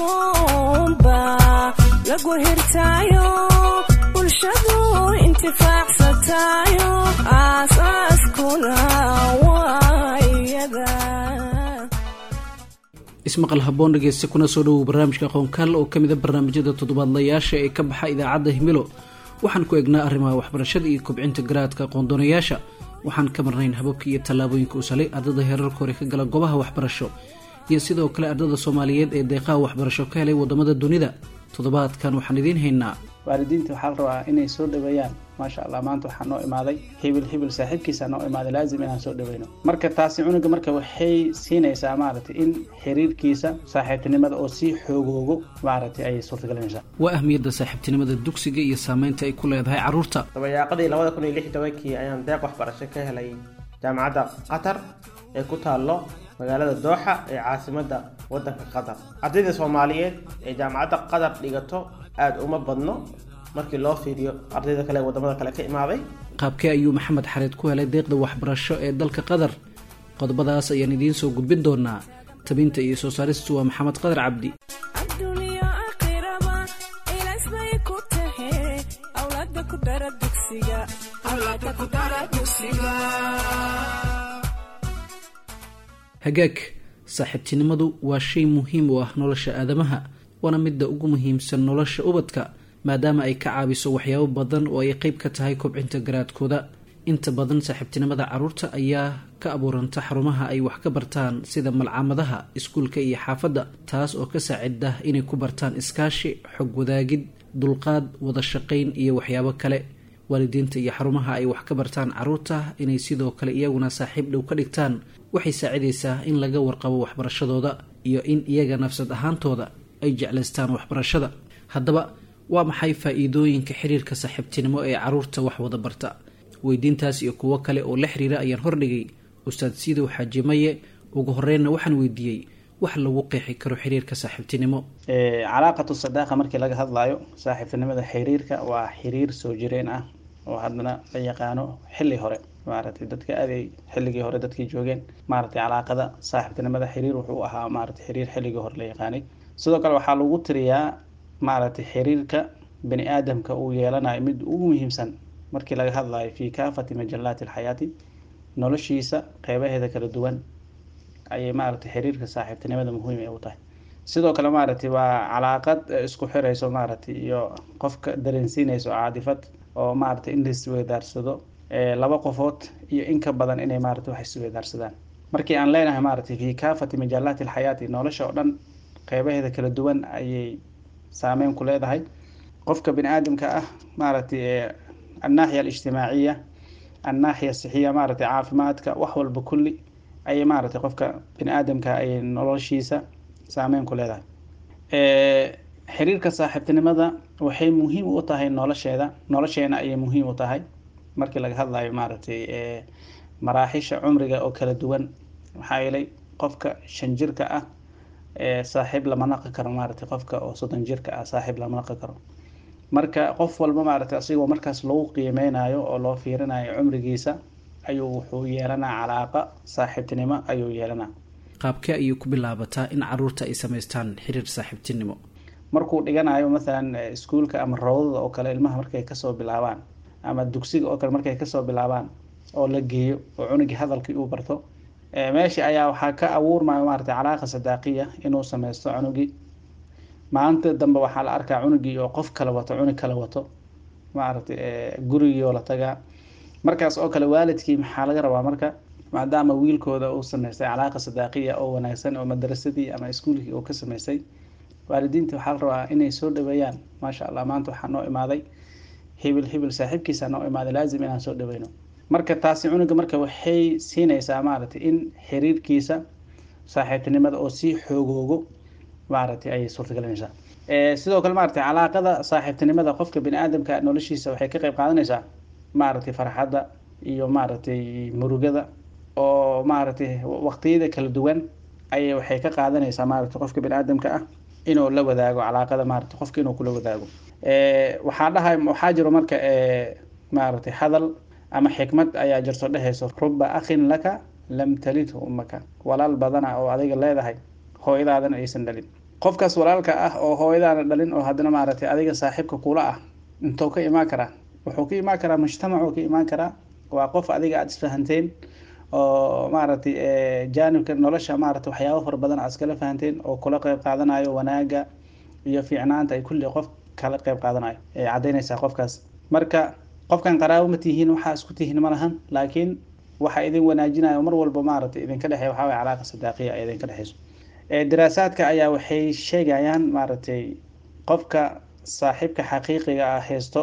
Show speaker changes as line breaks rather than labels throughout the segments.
aqoonba lagu hirtaayo bulshadu intifaacsatayo aasaaskuna waa iyada
ismaqal haboon dhegeysta kuna soo dhowow barnaamijka aqoonkaal oo ka mid a barnaamijyada toddobaadlayaasha ee ka baxa idaacadda himilo waxaan ku eegnaa arrimaha waxbarashada iyo kobcinta garaadka aqoondoonayaasha waxaan ka marnayn hababka iyo tallaabooyinka u salay ardada heerarka hore ka gala goobaha waxbarasho iyo sidoo kale ardada soomaaliyeed ee deeqaha waxbarasho ka helay wadamada dunida toddobaadkan waxaan idiin haynaa
waalidiinta waxaa la rabaa inay soo dhaweeyaan maasha allah maanta waxaa noo imaaday hibil hibil saaxiibkiisa noo imaaday laazim inaan soo dhaweyno marka taasi cunuga marka waxay siinaysaa maaragtay in xiriirkiisa saaxiibtinimada oo sii xoogoogo maaragtay ayay suurtagelinaysaa
waa ahmiyadda saaxiibtinimada dugsiga iyo saameynta ay ku leedahay carruurta
dabayaaqadii labada kun iyo lix tobankii ayaan deeq waxbarasho ka helay jaamacadda qatar ee ku taallo magaalada dooxa ee caasimadda waddanka qatar ardayda soomaaliyeed ee jaamacadda qatar dhigato aada uma badno markii loo fiiriyo ardayda kale ee wadamada kale ka imaaday
qaabkee ayuu maxamed xareed ku helay deeqda waxbarasho ee dalka qatar qodobadaas ayaan idiin soo gudbin doonaa tabinta iyo soo saaristu waa maxamed qadar cabdi
adduuniya aakhiraba ilaas bay ku tahe awlaada ku dara dugsiga awlaada ku dara dugsiga
hagaag saaxiibtinimadu waa shay muhiim u ah nolosha aadamaha waana midda ugu muhiimsan nolosha ubadka maadaama ay ka caabiso waxyaabo badan oo ay qeyb ka tahay kobcinta garaadkooda inta badan saaxiibtinimada carruurta ayaa ka abuuranta xarumaha ay wax ka bartaan sida malcamadaha iskuulka iyo xaafadda taas oo ka saacida inay ku bartaan iskaashi xog wadaagid dulqaad wada shaqayn iyo waxyaabo kale waalidiinta iyo xarumaha ay wax ka bartaan carruurta inay sidoo kale iyaguna saaxiib dhow ka dhigtaan waxay saacidaysaa in laga warqabo waxbarashadooda iyo in iyaga nafsad ahaantooda ay jeclaystaan waxbarashada haddaba waa maxay faa-iidooyinka xiriirka saaxiibtinimo ee carruurta wax wada barta weydiintaas iyo kuwo kale oo la xiriira ayaan hordhigay ustaad siidow xaajimaye ugu horeynna waxaan weydiiyey wax lagu qeexi karo xiriirka saaxiibtinimo
calaaqatu sadaaqa markii laga hadlayo saaxiibtinimada xiriirka waa xiriir soo jireen ah oo haddana la yaqaano xilli hore maaragtay dadka aaday xilligii hore dadkii joogeen maaragtay calaaqada saaxiibtinimada xiriir wuxuu ahaa maaragtay xiriir xilligii hore la yaqaanay sidoo kale waxaa lagu tiriyaa maaragtay xiriirka bani aadamka uu yeelanayo mid ugu muhiimsan markii laga hadlayo fi kaafati majalaati alxayaati noloshiisa qeybaheeda kala duwan ayay maaragtay xiriirka saaxiibtinimada muhiim ay u tahay sidoo kale maaragtay waa calaaqad isku xirayso maaragtay iyo qofka dareensiinayso caadifad oo maaragtay in laisweydaarsado laba qofood iyo in ka badan inay maaragtay wax isweydaarsadaan markii aan leenahay maaragtay fi kaafati majalaati alxayaati nolosha oo dhan qeybaheeda kala duwan ayay saameyn ku leedahay qofka bani aadamka ah maaragtay annaaxiya alijtimaaciya annaaxiya sixiya maaragtay caafimaadka wax walba kulli ayay maaragtay qofka bani aadamka ayay noloshiisa saameyn ku leedahay xiriirka saaxiibtinimada waxay muhiim u tahay nolosheeda nolosheena ayay muhiim u tahay markii laga hadlayo maaragtay maraaxisha cumriga oo kala duwan maxaa yeelay qofka shan jirka ah saaxiib lama naqi karo maaragtay qofka oo soddon jirka ah saaxiib lama naqi karo marka qof walba maaragtay asigoo markaas lagu qiimeynayo oo loo fiirinayo cumrigiisa ayuu wuxuu yeelanaa calaaqa saaxiibtinimo ayuu yeelanaa
qaabkee ayay ku bilaabataa in caruurta ay samaystaan xiriir saaxiibtinimo
markuu dhiganayo mathalan iskuulka ama rawdada oo kale ilmaha markay kasoo bilaabaan ama dugsiga oo kale markay kasoo bilaabaan oo la geeyo oo cunugii hadalkii uu barto meesha ayaa waxaa ka abuurmayo maaragtay calaaqa sadaaqiya inuu sameysto cunugii maalinta dambe waxaa la arkaa cunugii oo qof kala wato cunug kala wato maaragtay gurigii oo la tagaa markaas oo kale waalidkii maxaa laga rabaa marka maadaama wiilkooda uu sameystay calaaqa sadaaqiya oo wanaagsan oo madarasadii ama iskuulkii uu ka sameystay waalidiinta waxaa la rabaa inay soo dhaweeyaan maasha allah maanta waxaa noo imaaday hibil hibil saaxiibkiisa noo imaaday laazim inaan soo dhaweyno marka taasi cunuga marka waxay siinaysaa maaragtay in xiriirkiisa saaxiibtinimada oo sii xoogoogo maaragtay ayay suurtagelinaysaa sidoo kale maaragtay calaaqada saaxiibtinimada qofka bani aadamka noloshiisa waxay ka qeyb qaadanaysaa maaragtay farxadda iyo maaragtay murugada oo maaragtay waqtiyada kala duwan ayay waxay ka qaadanaysaa maaragtay qofka bani aadamka ah inuu la wadaago calaaqada maaragtay qofka inuu kula wadaago waxaa dhahay waxaa jiro marka maaragtay hadal ama xikmad ayaa jirto dhehayso ruba akhin laka lam talidhu ummaka walaal badana oo adiga leedahay hooyadaadana aysan dhalin qofkaas walaalka ah oo hooyadaana dhalin oo haddana maaragtay adiga saaxiibka kula ah intuu ka imaan karaa wuxuu ka imaan karaa mujtamacuu ka imaan karaa waa qof adiga aada isfahanteen oo maaragtay jaanibka nolosha maaragtay waxyaabo fara badan aad iskala fahanteen oo kula qeyb qaadanayo wanaaga iyo fiicnaanta ay kulli qof kala qeyb qaadanayo ay caddeynaysaa qofkaas marka qofkan qaraabo ma tihiin waxaa isku tihiin ma lahan laakiin waxa idin wanaajinayo mar walba maaragtay idinka dhexeeya waxaa waye calaaqa sadaaqiya ay idinka dhexeyso daraasaadka ayaa waxay sheegayaan maaragtay qofka saaxiibka xaqiiqiga ah haysto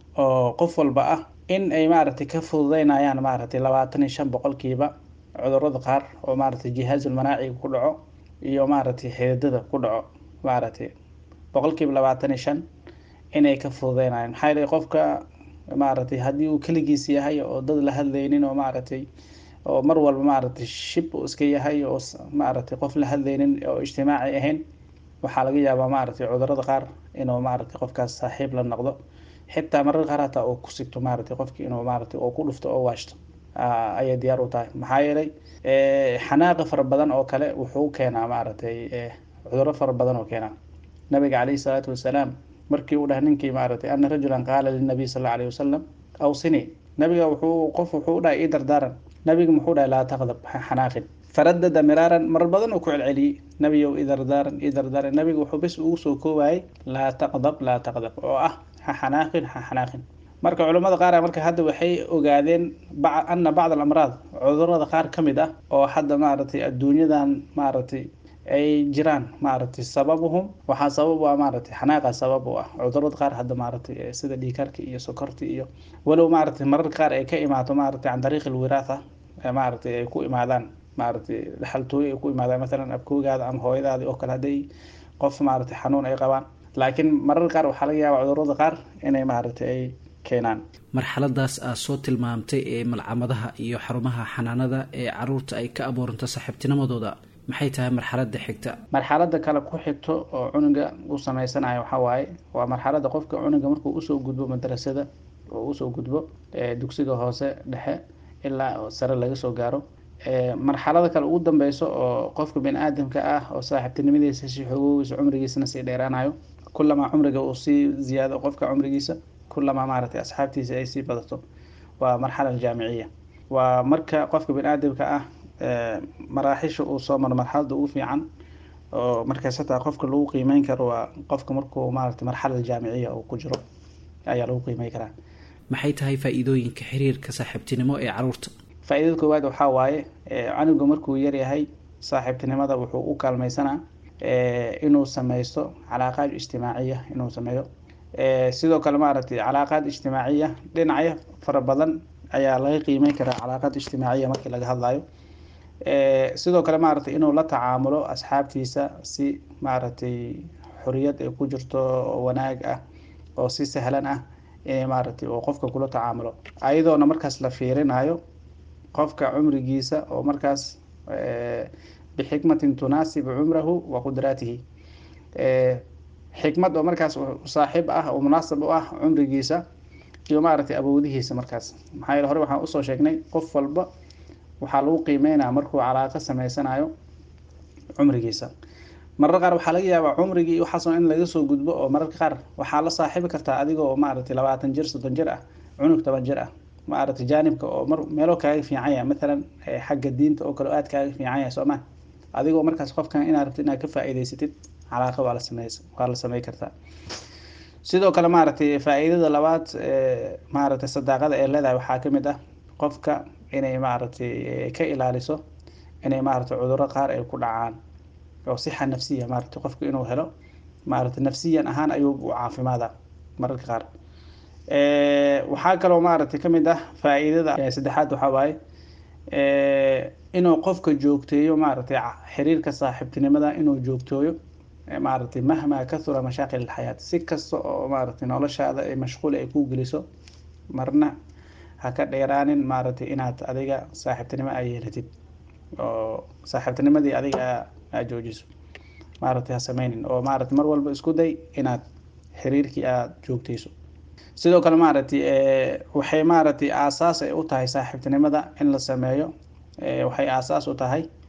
oo qof walba ah in ay maaragtay ka fududeynayaan maaragtay labaatan iyo shan boqolkiiba cudurada qaar oo maaragtay jihaasul manaaciga ku dhaco iyo maaragtay xididada ku dhaco maaragtay boqolkiiba labaatan iyo shan inay ka fududeynayaan maxaa yeelay qofka maaragtay haddii uu keligiis yahay oo dad la hadlaynin oo maaragtay oo mar walba maaragtay shib uu iska yahay oo maaragtay qof la hadlaynin oo ijtimaaci ahayn waxaa laga yaabaa maaragtay cudurada qaar inuu maaragtay qofkaas saaxiib la noqdo xitaa marar qaar hataa uu ku sigto maaragtay qofki inuu maaragtay oo ku dhufto oo waashto ayay diyaar u tahay maxaa yeelay xanaaqa fara badan oo kale wuxuu keenaa maaragtay cuduro fara badan oo keenaa nabiga caleyhi salaatu wasalaam markii uu dhahay ninkii maaragtay ana rajulan qaala linabiy sal alla alayhi wasalam awsini nabiga wuxuu qof wuxuu dhahay ii dardaaran nabiga muxuu dhahay laa taqdab ha xanaaqin faradada miraaran mar badan uu ku celceliyey nabiyow ii dardaaran ii dardaaran nabiga wuxuu bes ugu soo koobayay laa taqdab laa taqdab oo ah ha xanaaqin ha xanaaqin marka culimmada qaar marka hadda waxay ogaadeen ana bacd alamraad cudurada qaar ka mid ah oo hadda maaragtay adduunyadan maaragtay ay jiraan maaragtay sababuhum waxaa sabab u ah maaragtay xanaaqa sabab u ah cudurada qaar hadda maaragtay sida dhiikarka iyo sokorta iyo walow maaragtay mararka qaar ay ka imaato maaragtay can dariiqi lwiraatha maaragtay ay ku imaadaan maaragtay dhaxaltooyo ay ku imaadaan masalan abkoogaada ama hooyadaadi oo kale hadday qof maaragtay xanuun ay qabaan laakiin mararka qaar waxaa laga yaabaa cudurada qaar inay maaragtay ay keenaan
marxaladaas aad soo tilmaamtay ee malcamadaha iyo xarumaha xanaanada ee caruurta ay ka abuuranto saaxiibtinimadooda maxay tahay marxalada xigta
marxalada kale ku xigto oo cunuga u sameysanayo waxaa waaye waa marxalada qofka cunuga markuu usoo gudbo madrasada oo usoo gudbo dugsiga hoose dhexe ilaa sare laga soo gaaro marxalada kale ugu dambeyso oo qofka bini aadamka ah oo saaxiibtinimadiisa si xogoogiisa cumrigiisana sii dheeraanayo kulamaa cumriga uu sii ziyaado qofka cumrigiisa kulamaa maaragtay asxaabtiisa ay sii badato waa marxala jaamiciya waa marka qofka bini aadamka ah maraaxisha uu soo maro marxalada ugu fiican oo markaas hataa qofka lagu qiimeyn karo waa qofka markuu maaragtay marxalada jaamiciya uu ku jiro ayaa lagu qiimey karaa
maxay tahay faa-iidooyinka xiriirka saaxiibtinimo ee caruurta
faa-iidada koowaad waxaa waaye canuga markuu yaryahay saaxiibtinimada wuxuu u kaalmeysanaa inuu sameysto calaaqaad ijtimaaciya inuu sameeyo sidoo kale maaragtay calaaqaad ijtimaaciya dhinacyo fara badan ayaa laga qiimeyn karaa calaaqaad ijtimaaciya markii laga hadlayo sidoo kale maaragtay inuu la tacaamulo asxaabtiisa si maaragtay xoriyad ay ku jirto oo wanaag ah oo si sahlan ah inay maaragtay oo qofka kula tacaamulo ayadoona markaas la fiirinayo qofka cumrigiisa oo markaas bixikmatin tunaasibu cumrahu wa qudraatihi xikmad oo markaas saaxiib ah oo munaasab u ah cumrigiisa iyo maaragtay awoodihiisa markaas maxaa yeele hore waxaan usoo sheegnay qof walba waxaa lagu qiimeynaya markuu calaaqo sameysanayo cumrigiisa marar qaar waxaa laga yaabaa cumrigii waxaasoo in laga soo gudbo oo mararka qaar waxaa la saaxiibi kartaa adigoo maaragtay labaatan jir soddon jir ah cunug toban jir ah maaragtay jaanibka oo mar meelo kaaga fiican yahay mathalan xagga diinta oo kale oo aad kaaga fiican yahay sooma adigoo markaas qofkan inaad rabtid inaad ka faa-iideysatid calaaqa waa la samey waa la samey kartaa sidoo kale maaragtay faa-iidada labaad maaragtay sadaaqada ee leedahay waxaa kamid ah qofka inay maaragtay ka ilaaliso inay maaragtay cuduro qaar ay ku dhacaan oo sixa nafsiya maaragtay qofka inuu helo maaragtay nafsiyan ahaan ayuu u caafimaada mararka qaar waxaa kaloo maaragtay kamid ah faa-iidada saddexaad waxaa waaye inuu qofka joogteeyo maaragtay xiriirka saaxiibtinimada inuu joogtooyo maaragtay mahmaa kahura mashaaqil alxayaat si kasta oo maaragtay noloshaada ay mashquul ay ku geliso marna ha ka dheeraanin maaragtay inaad adiga saaxiibtinimo ay yeelatid oo saaxiibtinimadii adiga aad joojiso maaragtay ha sameynin oo maaragtay mar walba isku day inaad xiriirkii aada joogteyso sidoo kale maaragtay waxay maaragtay aasaas ay u tahay saaxiibtinimada in la sameeyo waxay aasaas u tahay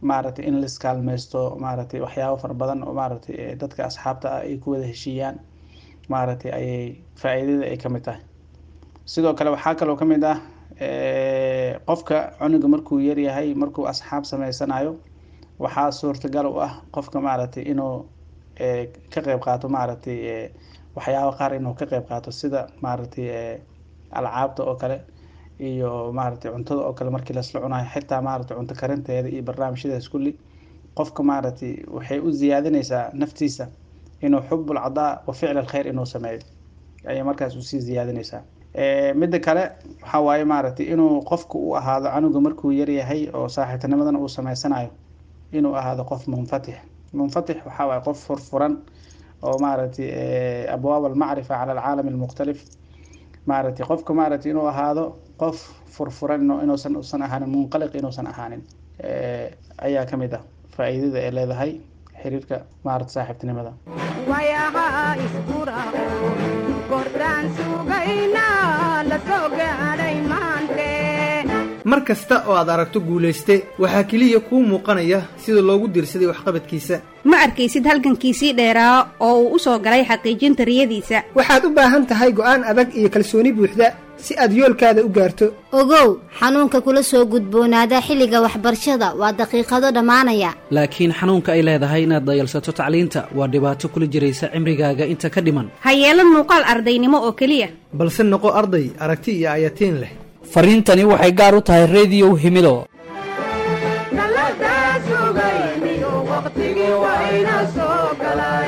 maaragtay in laiskaalmeysto maaragtay waxyaabo fara badan oo maaragtay dadka asxaabta ah ay ku wada heshiiyaan maaragtay ayay faa-iidada ay ka mid tahay sidoo kale waxaa kaloo ka mid ah qofka cunuga markuu yaryahay markuu asxaab sameysanayo waxaa suurtagal u ah qofka maaragtay inuu ka qeyb qaato maaragtay waxyaaba qaar inuu ka qeyb qaato sida maaragtay alcaabta oo kale iyo maaragtay cuntada oo kale markii lasla cunayo xitaa maaragtay cunto karinteeda iyo barnaamijyadaas kulli qofka maaragtay waxay u ziyaadinaysaa naftiisa inuu xubul cadaa wa ficl alkhayr inuu sameeyo ayay markaas usii ziyaadinaysaa midda kale waxaa waaye maaragtay inuu qofku u ahaado canuga markuu yaryahay oo saaxiibtinimadan uu sameysanayo inuu ahaado qof munfatix munfatix waxaa waaye qof furfuran oo maaragtay abwaab almacrifa cala alcaalam almukhtalif maaragtay qofka maaragtay inuu ahaado qof furfuran inuusan usan ahaanin munqaliq inuusan ahaanin ayaa ka mid ah faa-iidada ay leedahay xiriirka maaragta saaxiibtinimada
wayaha iskurao kordaan sugayna la soo gaadhay maante
mar kasta oo aad aragto guulayste waxaa keliya kuu muuqanaya sida loogu diirsaday waxqabadkiisa
ma arkaysid halgankiisii dheeraa oo uu u soo galay xaqiijinta riyadiisa
waxaad u baahan tahay go'aan adag iyo kalsooni buuxda si aad yoolkaada u gaarto
ogow xanuunka kula soo gudboonaada xilliga waxbarashada waa daqiiqado dhammaanaya
laakiin xanuunka ay leedahay inaad dayalsato tacliinta waa dhibaato kula jiraysa cimrigaaga inta ka dhiman
ha yeelan muuqaal ardaynimo oo keliya
balse noqo arday aragti iyo ayatiin leh
fariintani waxay gaar u tahay rediyow himido
dallada sugayniyo waqtigii wayna soo galay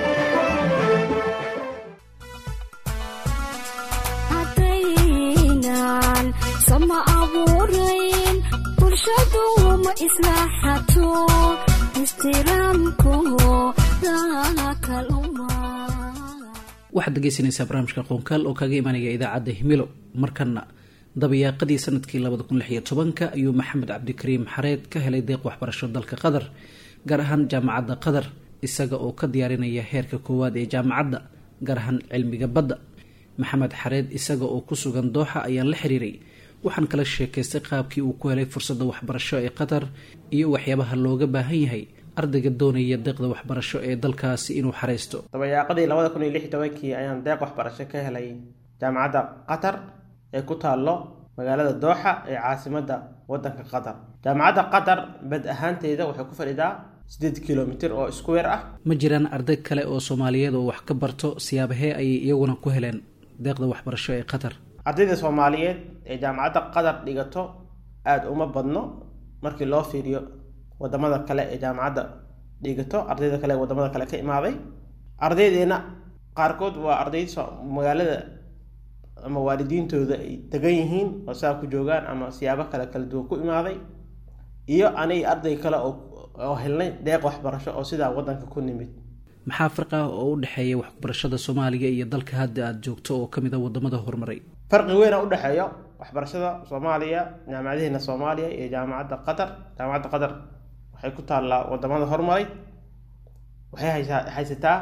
haddaynan sama abuurayn bulshadu ma islaaxato ixtiraamku dakaluma
waxaad dhegeysanaysaa barnaamijka qoonkaal oo kaga imanaya idaacadda himilo markana dabayaaqadii sanadkii labada kun lix iyo tobanka ayuu maxamed cabdikariim xareed ka helay deeq waxbarasho dalka qatar gaar ahaan jaamacadda qatar isaga oo ka diyaarinaya heerka koowaad ee jaamacadda gaar ahaan cilmiga badda maxamed xareed isaga oo ku sugan dooxa ayaan la xiriiray waxaan kala sheekaystay qaabkii uu ku helay fursadda waxbarasho ee qatar iyo waxyaabaha looga baahan yahay ardayga doonaya deeqda waxbarasho ee dalkaasi inuu xareysto
dabayaaqadii labada kun iyo lix tobankii ayaan deeq waxbarasho ka helay jaamacadda qatar ee ku taallo magaalada dooxa ee caasimadda waddanka qatar jaamacadda qatar bad ahaanteeda waxay ku fadhidaa siddeed kilomitir oo square ah
ma jiraan arday kale oo soomaaliyeed oo wax ka barto siyaabahee ayay iyaguna ku heleen deeqda waxbarasho ee qatar
ardayda soomaaliyeed ee jaamacadda qatar dhigato aada uma badno markii loo fiiriyo wadamada kale ee jaamacadda dhigato ardayda kale ee wadamada kale ka imaaday ardaydeena qaarkood waa arday magaalada ama waalidiintooda ay degan yihiin oo saa ku joogaan ama siyaabo kale kala duwan ku imaaday iyo anay arday kale oo helnay deeq waxbarasho oo sidaa wadanka ku nimid
maxaa farqi ah oo u dhexeeya waxbarashada soomaaliga iyo dalka hadda aada joogto oo kamid a wadamada horumaray
farqi weyna u dhexeeyo waxbarashada soomaaliya jaamacadaheena soomaaliya iyo jaamacadda qatar jaamacadda qatar waxay ku taallaa wadamada horumaray waxay haysaa haysataa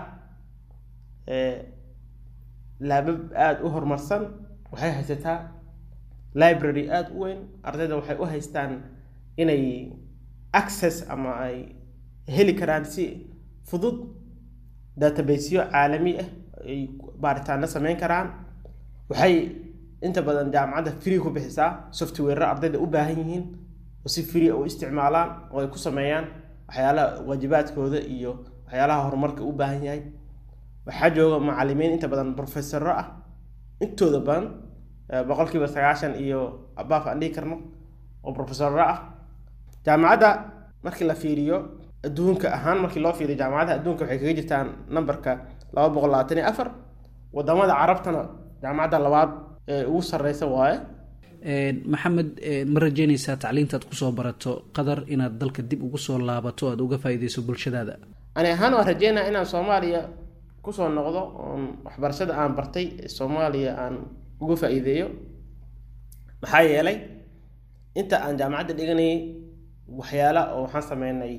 laabab aada u horumarsan waxay haysataa library aada u weyn ardayda waxay u haystaan inay access ama ay heli karaan si fudud databasyo caalami ah ay baaritaano sameyn karaan waxay inta badan jaamacadda free ku bixisaa software ardayda u baahan yihiin oo si free u isticmaalaan oo ay ku sameeyaan waxyaalaha waajibaadkooda iyo waxyaalaha horumarka u baahan yahay waxaa jooga macalimiin inta badan professoro ah intooda badan boqolkiiba sagaashan iyo abaaf aan dhihi karno oo professoro ah jaamacadda markii la fiiriyo adduunka ahaan markii loo fiiriyo jaamacadaha adduunka waxay kaga jirtaan numberka laba boqol labaatan iyo afar wadamada carabtana jaamacadda labaad ee ugu sareysa waaye
maxamed ma rajeynaysaa tacliintaad kusoo barato qatar inaad dalka dib ugu soo laabato aada uga faa-ideyso bulshadaada
ani ahaan waan rajeynaya inaan soomaaliya kusoo noqdo oon waxbarashada aan bartay ee soomaaliya aan uga faa-iideeyo maxaa yeelay inta aan jaamacadda dhiganayay waxyaala oo waxaan sameynay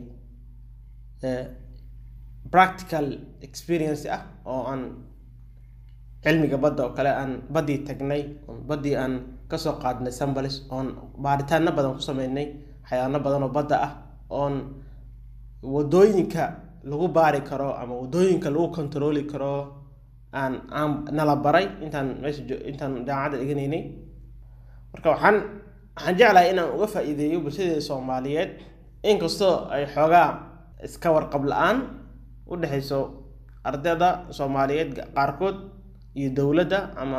practical experience ah oo aan cilmiga badda oo kale aan baddii tagnay baddii aan kasoo qaadnay sambalis oon baaritaano badan ku sameynay xayaano badan oo badda ah oon wadooyinka lagu baari karo ama wadooyinka lagu controli karo aan aan nala baray intaan meesha jo- intaan jaamacadda dhiganaynay marka waxaan waxaan jeclahay inaan uga faa-iideeyo bulshadeeda soomaaliyeed inkastoo ay xoogaa iska warqab la-aan u dhexayso ardayda soomaaliyeed qaarkood iyo dowladda ama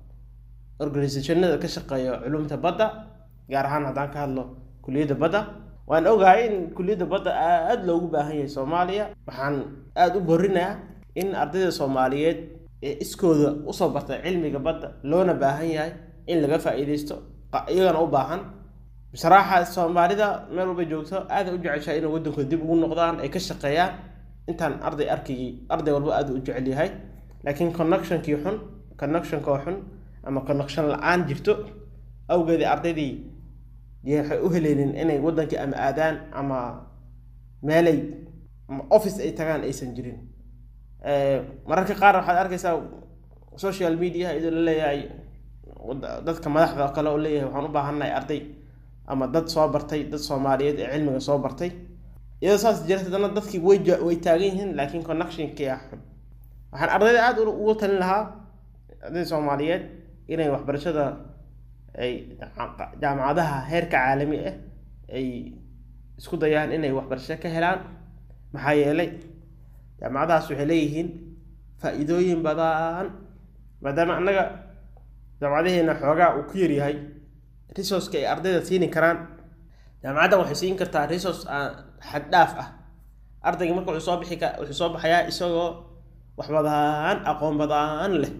organisationada ka shaqeeya culumta badda gaar ahaan haddaan ka hadlo kuliyadda badda waan ogahay in kuliyadda badda aada loogu baahan yahay soomaaliya waxaan aada u borinayaa in ardayda soomaaliyeed ee iskooda usoo bartay cilmiga badda loona baahan yahay in laga faa-iideysto qa- iyagana u baahan bisraaxa soomaalida meel walba joogto aada u jeceshahay inay waddankooda dib ugu noqdaan ay ka shaqeeyaan intaan arday arkigii arday walba aada u jecel yahay laakiin connectionkii xun connectionkoo xun ama connection la-aan jirto awgeedii ardaydii dee waxay u heleynin inay waddankii ama aadaan ama meelay ama office ay tagaan aysan jirin Eh, mararka qaar waxaad arkaysaa social media idoo la leeyahay wada- dadka madaxda oo kale oo leeyahay waxaan u baahannahay arday ama dad soo bartay dad soomaaliyeed ee cilmiga soo bartay iyadoo saas jirta haddana dadkii way ja- way taagan yihiin laakiin connectionkii ah xun waxaan ardayda aada u- ugu talin lahaa ardayda soomaaliyeed inay waxbarashada ay jaca- jaamacadaha heerka caalami ah ay isku dayaan inay waxbarasho ka helaan maxaa yeelay jaamacadahaas waxay leeyihiin faa-iidooyin badan maadaama annaga jaamacadaheena xoogaa uu ku yaryahay resourceka ay ardayda siini karaan jaamacaddan waxay siin kartaa resource aan xad dhaaf ah ardayga marka wuxuu soo bixi ka wuxuu soo baxayaa isagoo wax badan aqoon badan leh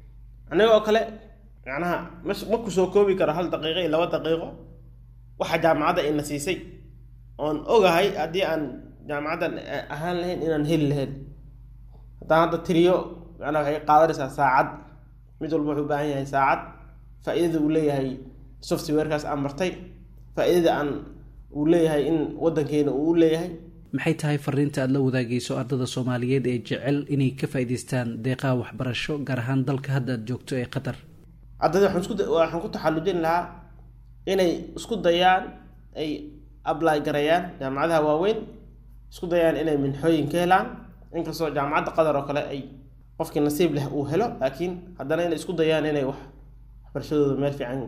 aniga oo kale macnaha mas ma ku soo koobi karo hal daqiiqo iyo laba daqiiqo waxa jaamacadda ina siisay oon ogahay haddii aan jaamacaddan eh, ahaan lahayn inaan heli lahayn haddaan hadda tiriyo macnaha waxay qaadanaysaa saacad mid walba wuxuu u baahan yahay saacad faa-iidada uu leeyahay softwarekaas aan bartay faa-iidada aan uu leeyahay in waddankeena uu u leeyahay
maxay tahay fariinta aada la wadaagayso ardada soomaaliyeed ee jecel inay ka faa'iidaystaan deeqaha waxbarasho gaar ahaan dalka hadda aad joogto ee qatar
ardayda waxaan isku da- waxaan ku taxallujin lahaa inay isku dayaan ay apply gareeyaan jaamacadaha waaweyn isku dayaan inay minxooyin ka helaan inkastoo jaamacadda qatar oo kale ay qofkii nasiib leh uu helo laakiin haddana inay isku dayaan inay wax waxbarashadooda meel fiican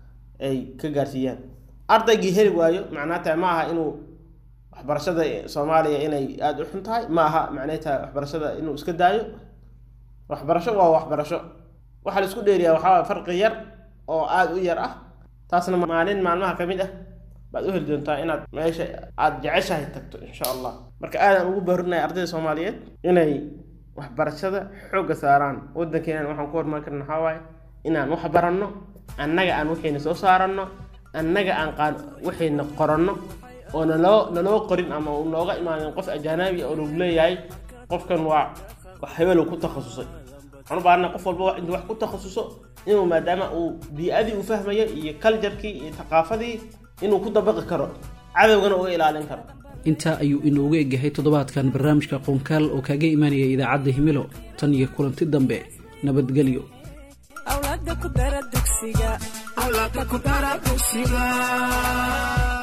ay ka gaarsiiyaan ardaygii heli waayo macnaa tahay ma aha inuu waxbarashada soomaaliya inay aada u xun tahay ma aha macnay tahay waxbarashada inuu iska daayo waxbarasho waa waxbarasho waxaa la isku dheeriyaa waxaa waye farqi yar oo aada u yar ah taasna maalin maalmaha ka mid ah baad u heli doontaa inaad meesha aada jeceshahay tagto insha allah marka aadaan ugu baarinaya ardayda soomaaliyeed inay waxbarashada xoogga saaraan waddankeenan waxaan ku horumari karna waxaa waaye inaan wax baranno annaga aan waxayna soo saaranno annaga aan qaan waxayna qoranno oo naloo naloo qorin ama uu nooga imaanin qof ajaanabi oo lagu leeyahay qofkan waa wax hebel uu ku takhasusay waxaan u baahanaa qof walba intuu wax ku takhasuso inuu maadaama uu bii-adii uu fahmayo iyo kaljarkii iyo thaqaafadii inuu ku dabaqi karo cadowgana uga ilaalin karo
intaa ayuu inoogu egyahay toddobaadkan barnaamijka qoonkaal oo kaaga imaanaya idaacadda himilo tan iyo kulanti dambe nabadgelyo
awlaada ku dara dugsiga awlaada ku dara dugsiga